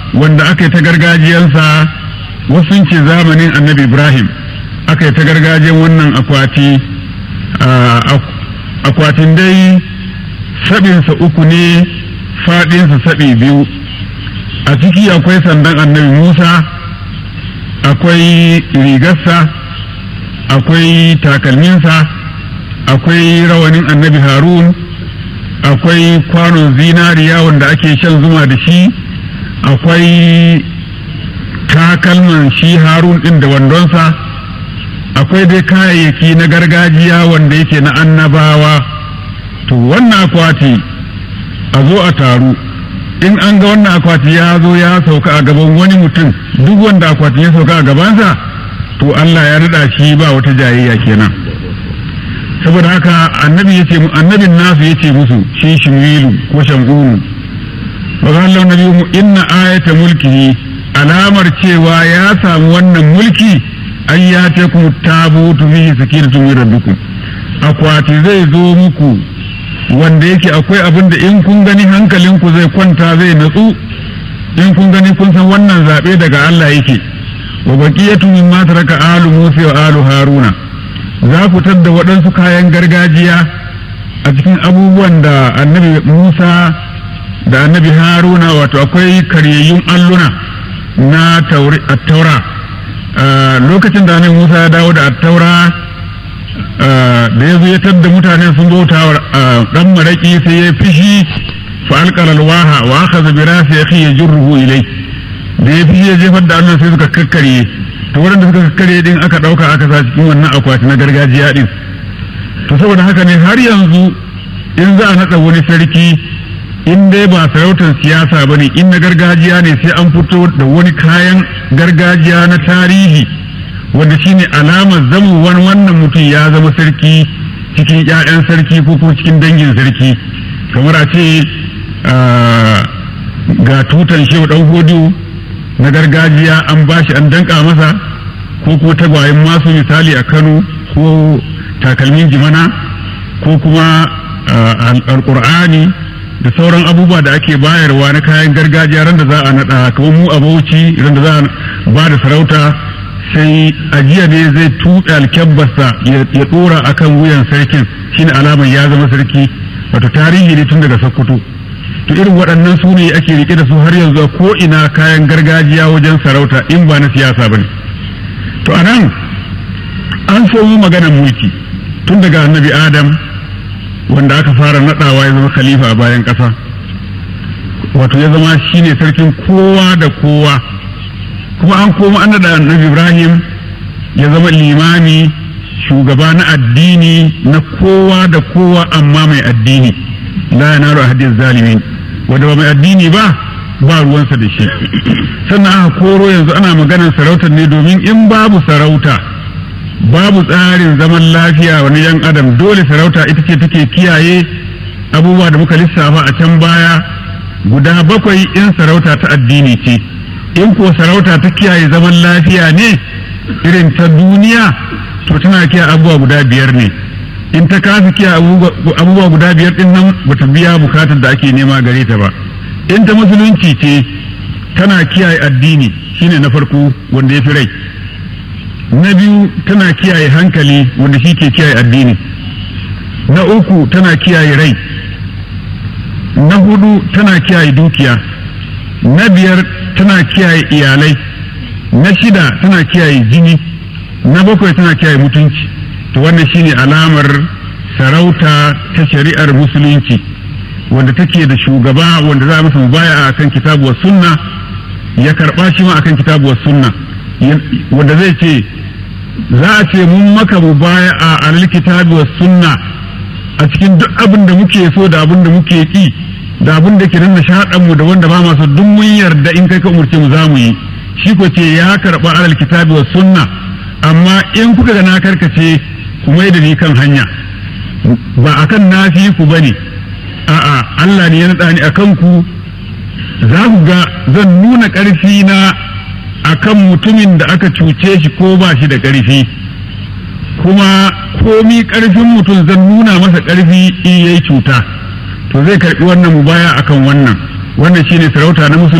wanda aka yi ta gargajiyansa wasu sun ce zamanin annabi ibrahim aka yi ta gargajiyan wannan akwati akwatin dai sabinsa uku ne faɗinsa saɓi biyu a ciki akwai sandan annabi musa akwai rigarsa akwai takalminsa akwai rawanin annabi harun akwai kwanon zinariya wanda ake shan zuma da shi akwai takalman shi harun ɗin da wandonsa akwai dai kayayyaki na gargajiya wanda yake na annabawa to wannan akwati a zo a taru in an ga wannan akwati ya zo ya sauka a gaban wani mutum duk wanda akwati ya sauka a gabansa to Allah ya rida shi ba wata jayayya kenan saboda haka annabi yace annabin nasu yace musu shi shimilu ko shamunu wa qala nabiyyu inna ayata mulkihi alamar cewa ya samu wannan mulki an ya ce ku tabutu fihi sakinatun min rabbikum akwati zai zo muku wanda yake akwai abin da in kun gani hankalinku zai kwanta zai natsu in kun gani kun san wannan zaɓe daga Allah yake wa baqiyatu mimma taraka alu Musa wa alu Haruna za ku tadda waɗansu kayan gargajiya a cikin abubuwan da annabi Musa da annabi Haruna wato akwai karyayyun alluna na taura lokacin da annabi Musa ya dawo da attaura da ya zo ya tadda mutane sun bauta wa dan maraki sai ya fishi fa alqala alwaha wa akhadha bi rasi akhi yajruhu ilay da ya fishi ya jefar da Allah sai suka kakkare to wanda suka kakkare din aka dauka aka sa cikin wannan akwati na gargajiya din to saboda haka ne har yanzu in za a nada wani sarki in dai ba sarautar siyasa bane in na gargajiya ne sai an fito da wani kayan gargajiya na tarihi wanda shine alamar zamuwar wannan mutum ya zama sarki cikin 'ya'yan sarki ko kuma cikin dangin sarki kamar a ce ga tutan shehu dan hodiyo na gargajiya an bashi an danka masa ko kuma tagwayen masu misali a kano ko takalmin jimana ko kuma alkur'ani da sauran abubuwa da ake bayarwa na kayan gargajiya ran da za a naɗa kamar mu a bauchi ran da za a ba da sarauta sai ajiya ne zai tuɓe alkyabbarsa ya ɗora a kan wuyan sarkin shine alamar ya zama sarki wato tarihi ne tun daga sokoto to irin waɗannan su ne ake rike da su har yanzu ko ina kayan gargajiya wajen sarauta in ba na siyasa ba ne to a nan an so mu maganar mulki tun daga annabi adam wanda aka fara naɗawa ya zama khalifa a bayan ƙasa wato ya zama shine sarkin kowa da kowa kuma an koma an da annabi ibrahim ya zama limami shugaba na addini na kowa da kowa amma mai addini la yanaru ahadiz zalimin wanda ba mai addini ba ba ruwansa da shi sannan aka koro yanzu ana maganar sarautar ne domin in babu sarauta babu tsarin zaman lafiya wani yan adam dole sarauta ita ce take kiyaye abubuwa da muka lissafa a can baya guda bakwai in sarauta ta addini ce in ko sarauta ta kiyaye zaman lafiya ne irin ta duniya to tana kiyaye abubuwa guda biyar ne in ta kasa kiyaye abubuwa guda biyar din nan bata biya bukatar da ake nema gare ta ba in ta musulunci ce tana kiyaye addini shine na farko wanda ya fi rai na biyu tana kiyaye hankali wanda shi ke kiyaye addini na uku tana kiyaye rai na hudu tana kiyaye dukiya na biyar tana kiyaye iyalai na shida tana kiyaye jini na bakwai tana kiyaye mutunci to wannan shine alamar sarauta ta shari'ar musulunci wanda take da shugaba wanda za a masa mubaya a kan kitabu wa sunna ya karba shi ma akan kitabu wa sunna wanda zai ce za a ce mun maka mubaya a alal kitabu wa sunna a cikin duk abin da muke so da abin da muke ki da abin da ke nan nishaɗan mu da wanda ba masu duk mun yarda in kai ka umurce mu za mu yi shi ko ce ya karɓa alal kitabi wa sunna amma in kuka ga na karkace ku mai da ni kan hanya ba akan nafi ku bane a'a Allah ne ya naɗa ni akan ku za ku ga zan nuna ƙarfi na akan mutumin da aka cuce shi ko ba shi da ƙarfi kuma komi ƙarfin mutum zan nuna masa ƙarfi in yayi cuta to zai karɓi wannan mubaya akan wannan wannan shine sarauta na musulunci